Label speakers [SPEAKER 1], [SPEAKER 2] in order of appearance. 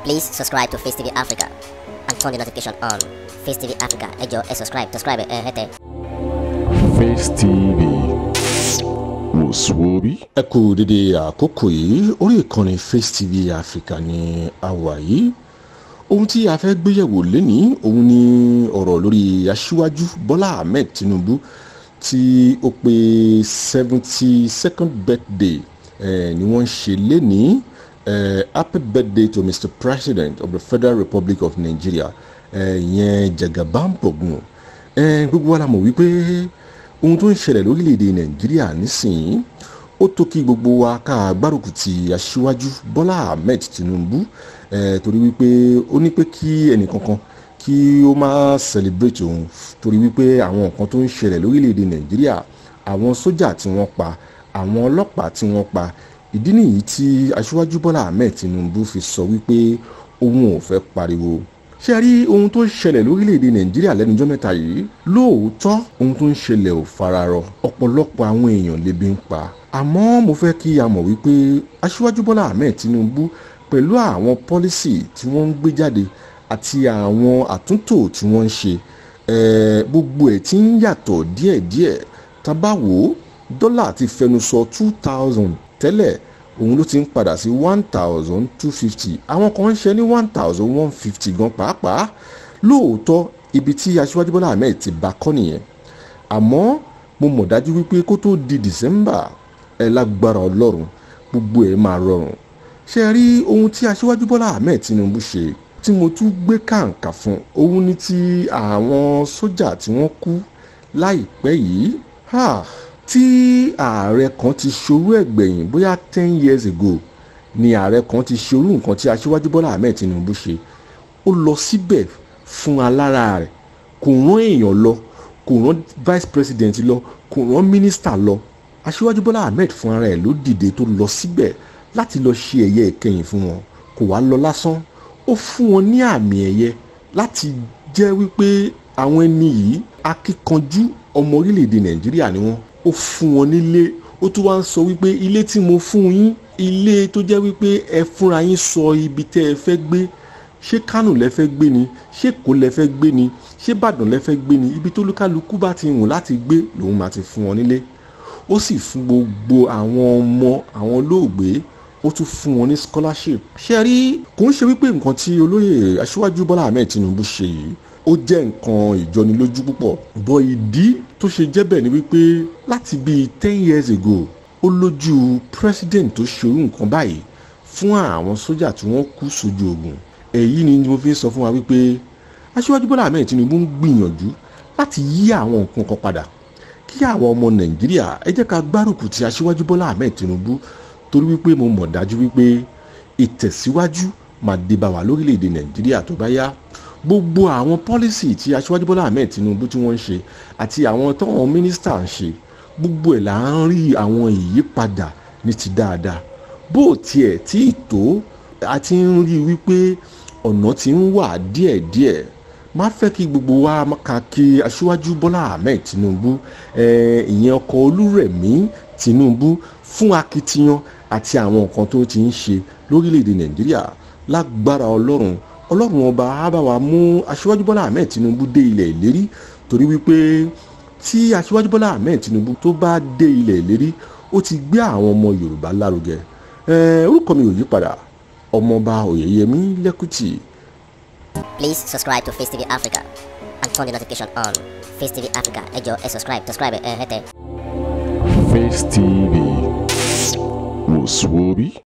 [SPEAKER 1] Please subscribe to Face TV Africa and turn the notification on. Face TV Africa, ẹ jọ̀ọ́ ẹ subscribe, subscribe ẹ hẹ́tẹ̀.
[SPEAKER 2] Face TV wòsùwòbí.
[SPEAKER 3] ẹ kú dédé àkókò yìí orí ìkànnì Face TV Africa ní àwà yìí ohun tí a fẹ́ gbéyẹ̀wò lénìí òun ni ọ̀rọ̀ lórí aṣíwájú Bọ́lá Ahmed Tinubu tí ó pé seventy second birthday eh, ni wọ́n ń ṣe lénìí eh, happy birthday to Mr President of the Federal Republic of Nigeria ìyẹn eh, Jagaban-Gbọ̀gùn eh, gbogbo wa la mọ̀ wípé ohun tó ń ṣẹlẹ̀ lórílẹ̀‐èdè nàìjíríà nísìnyí ó tó kí gbogbo wa ká gbárùkù ti aṣíwájú bọ́lá ahmed tinubu eh, torí wípé ó ní pé kí ẹnìkankan kí ó má celebrate òun torí wípé àwọn nǹkan tó ń ṣẹlẹ̀ lórílẹ̀‐èdè nàìjíríà àwọn sójà tí wọ́n pa àwọn ọlọ́pàá tí wọ́n pa ìdí nìyí tí aṣíwájú bọ́lá ahmed tinubu fi sọ wípé òun ò fẹ́ pariwo ṣe rí ohun tó ń ṣẹlẹ̀ lórílẹ̀‐èdè nàìjíríà lẹ́nujọ́ mẹ́ta yìí lóòótọ́ ohun tó ń ṣẹlẹ̀ ò fararọ ọ̀pọ̀lọpọ̀ àwọn èèyàn lébi ń pa àmọ́ mo fẹ́ kí a mọ̀ wípé aṣíwájú bọ́lá ahmed tinubu pẹ̀lú àwọn pọ́lísì tí wọ́n ń gbé jáde àti àwọn àtúntò tí wọ́n ń ṣe gbogbo ẹ̀ tí ń yàtọ̀ díẹ̀díẹ̀ tá bá wò ó dọ́là ti fẹnu sọ two thousand tẹ́lẹ̀ òun ló ti ń padà sí one thousand two fifty àwọn kan ń ṣe ní one thousand one fifty gan pàápàá lóòótọ́ ibi tí aṣíwájú bọ́lá ahmed ti bá kọ́ nìyẹn àmọ́ mo mọ̀ dájú wípé kó tó di december ẹ lágbára ọlọ́run gbogbo ẹ̀ máa rọrùn ṣe rí ohun tí aṣíwájú bọ́lá ahmed tinubu ṣe tí mo tún gbé kàǹkà fún òun ni ti àwọn sójà tí wọ́n kú láìpẹ́ yìí tí ààrẹ kan ti ṣorú ẹ̀gbẹ̀yìn bóyá ten years ago ni ààrẹ kan ti ṣorú nǹkan tí aṣíwájú bọ́lá ahmed tinubu ṣe ó lọ síbẹ̀ fún alára rẹ̀ kò rán èèyàn lọ kò rán vice president lọ kò rán minister lọ aṣíwájú bọ́lá ahmed fún ara ẹ̀ ló dìde tó lọ síbẹ̀ láti lọ ṣe ẹ̀yẹ ìkẹyìn fún wọn kò wá lọ lásán ó fún wọn ní àmì ẹ̀yẹ láti jẹ́ wípé àwọn ẹni yìí akíkanjú ọmọ orílẹ̀-èdè nàìjíríà ni wọ́n ó fún wọn nílé ó tún wá ń sọ wípé ilé tí mo fún yín ilé tó jẹ́ wípé ẹ fúnra yín sọ ibi tẹ́ ẹ fẹ́ gbé ṣé kánò lẹ fẹ́ gbé ni ṣé kó lẹ fẹ́ gbé ni ṣé ìbàdàn lẹ fẹ́ gbé ni ibi tó lúkálukú bá ti wùn láti gbé lòun máa ti fún wọn nílé ó sì fún gbogbo àwọn ọmọ àwọn olóògbé ó tún fún wọn ní scholarship ṣe rí kò ń ṣe wípé nǹkan tí olóyè aṣíwájú bọ́lá ahmed tinubu ṣe yìí ó jẹ́ nǹkan ìjọnilójú púpọ̀ bọ́ ìdí tó ṣe jẹ́ bẹ́ẹ̀ ni wípé láti bíi ten years ago ó lójú president tó ṣerú nǹkan báyìí fún àwọn sójà tí wọ́n kú sójú ogun èyí ni mo fi sọ fún wa wípé aṣíwájú bọ́lá ahmed tinubu ń gbìyànjú láti yí àwọn nǹkan kan padà kí àwọn ọmọ nàìjíríà ẹ jẹ́ ká gbárùkù ti aṣíwájú bọ́lá ahmed tinubu torí wípé mo mọ̀ dájú wípé ìtẹ̀síwájú máa dé bá wa lórílẹ̀‐èdè nàìjíríà tó bá yá gbogbo àwọn pọ́lísì tí aṣíwájú bọ́lá ahmed tinubu tí wọ́n ń ṣe àti àwọn táwọn mínísítà ń ṣe gbogbo ẹ̀ là ń rí àwọn ìyípadà ní ti dáadáa bó tiẹ̀ tí ì tó a ti ń rí wípé ọ̀nà ti ń wà díẹ̀díẹ̀ má fẹ́ kí gbogbo wa ka kí aṣíwájú bọ́lá ahmed tinubu ìyẹn ọkọ̀ olúrẹ̀mí tinubu fún akitiyan àti àwọn nǹkan tó ti ń ṣe lórílẹ̀‐èdè nàìjíríà lágbára ọlọ́run ọlọ́run ọba á bá wa mú aṣíwájú bọ́lá ahmed tinubu dé ilẹ̀ ìlérí torí wípé tí aṣíwájú bọ́lá ahmed tinubu tó bá dé ilẹ̀ ìlérí ó ti gbé àwọn ọmọ yorùbá lárugẹ orúkọ mi ò yí padà ọmọọba oyèyẹmí lẹ́kùtì.
[SPEAKER 1] Please subscribe to Face TV Africa and turn the notification on. Face TV Africa ẹ jọ̀ọ́ ẹ subscribe subscribe ẹ hẹ́tẹ̀.
[SPEAKER 2] Face TV wòsùwòbí.